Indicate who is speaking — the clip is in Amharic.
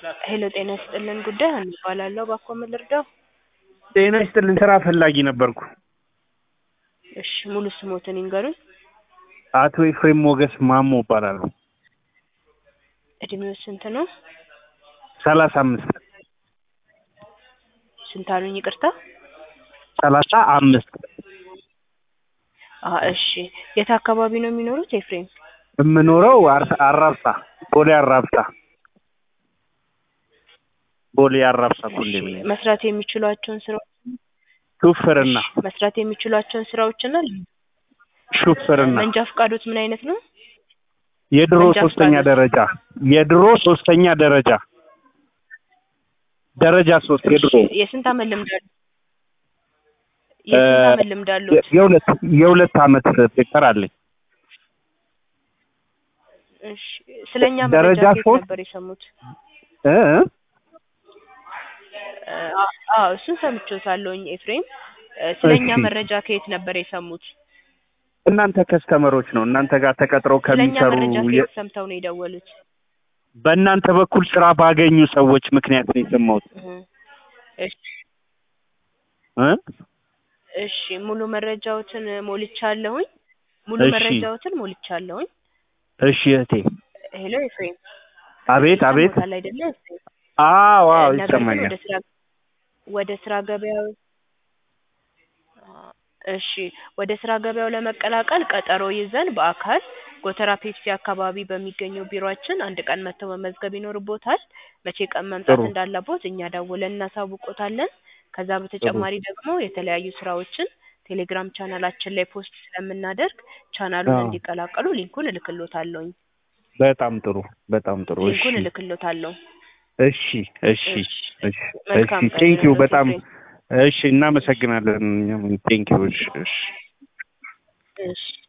Speaker 1: ሄሎ ጤና ይስጥልን ጉዳይ ሀና እባላለሁ። እባክዎ ምን ልርዳው?
Speaker 2: ጤና ይስጥልን ስራ ፈላጊ ነበርኩ።
Speaker 1: እሺ ሙሉ ስሞትን ይንገሩኝ።
Speaker 2: አቶ ኤፍሬም ሞገስ ማሞ እባላለሁ።
Speaker 1: እድሜው ስንት ነው?
Speaker 2: ሰላሳ አምስት
Speaker 1: ስንት አሉኝ? ይቅርታ።
Speaker 2: ሰላሳ አምስት
Speaker 1: አ እሺ የት አካባቢ ነው የሚኖሩት ኤፍሬም?
Speaker 2: የምኖረው አር- አራብሳ ቦሌ አራብሳ ቦሌ አራብሳ
Speaker 1: እሺ
Speaker 2: ኮንዶሚኒየም
Speaker 1: መስራት የሚችሏቸውን ስራዎች
Speaker 2: ሹፍርና
Speaker 1: መስራት የሚችሏቸውን ስራዎችና
Speaker 2: ሹፍርና
Speaker 1: መንጃ ፈቃዶት ምን አይነት ነው?
Speaker 2: የድሮ
Speaker 1: መንጃ
Speaker 2: ሶስተኛ
Speaker 1: ፈቃድ።
Speaker 2: ደረጃ የድሮ ሶስተኛ ደረጃ ደረጃ ሶስት የድሮ
Speaker 1: እሺ የስንት አመት ልምድ አለው? የስንት አመት ልምድ አለዎት?
Speaker 2: የሁለት የሁለት አመት ፔፐር አለኝ።
Speaker 1: እሺ ስለኛ
Speaker 2: ደረጃ
Speaker 1: መረጃ ከየት
Speaker 2: ሶስት
Speaker 1: ነበር የሰሙት?
Speaker 2: እ እ?
Speaker 1: አ- አዎ እሱን ሰምቼዎታለሁኝ ኤፍሬም። እ ስለኛ
Speaker 2: እሺ።
Speaker 1: መረጃ ከየት ነበር የሰሙት?
Speaker 2: እናንተ ከስተመሮች ነው እናንተ ጋር ተቀጥረው
Speaker 1: ስለኛ
Speaker 2: ከሚሰሩ
Speaker 1: መረጃ
Speaker 2: የ-
Speaker 1: ከየት ሰምተው ነው የደወሉት?
Speaker 2: በእናንተ በኩል ስራ ባገኙ ሰዎች ምክንያት ነው የሰማሁት
Speaker 1: እህ። እሺ
Speaker 2: እ?
Speaker 1: እሺ ሙሉ መረጃዎትን ሞልቻለሁኝ። ሙሉ
Speaker 2: እሺ።
Speaker 1: መረጃዎትን ሞልቻለሁኝ።
Speaker 2: እሺ እህቴ
Speaker 1: ሄሎ ኤፍሬም።
Speaker 2: አቤት አቤት
Speaker 1: ይሰማዎታል አይደለ ኤፍሬም?
Speaker 2: አዎ አዎ
Speaker 1: ነገር ግን
Speaker 2: ይሰማኛል
Speaker 1: ወደ ስራ ወደ ስራ ገበያው እሺ ወደ ስራ ገበያው ለመቀላቀል ቀጠሮ ይዘን በአካል ጎተራ ፔፕሲ አካባቢ በሚገኘው ቢሮአችን አንድ ቀን መጥተው መመዝገብ ይኖርቦታል። መቼ ቀን መምጣት
Speaker 2: ጥሩ።
Speaker 1: እንዳለቦት እኛ ደውለን እናሳውቆታለን። ከዛ በተጨማሪ ደግሞ የተለያዩ ስራዎችን ቴሌግራም ቻናላችን ላይ ፖስት ስለምናደርግ ቻናሉን
Speaker 2: አዎ።
Speaker 1: እንዲቀላቀሉ ሊንኩን እልክሎታለሁኝ።
Speaker 2: በጣም ጥሩ በጣም ጥሩ እሺ
Speaker 1: ሊንኩን እልክሎታለሁ።
Speaker 2: እሺ እሺ
Speaker 1: እሺ
Speaker 2: እሺ
Speaker 1: መልካም
Speaker 2: እሺ
Speaker 1: ቀን
Speaker 2: ቴንኪው
Speaker 1: ይሁንልዎት
Speaker 2: በጣም
Speaker 1: ኤፍሬም።
Speaker 2: እሺ እናመሰግናለን ቴንኪው እሺ እሺ
Speaker 1: እሺ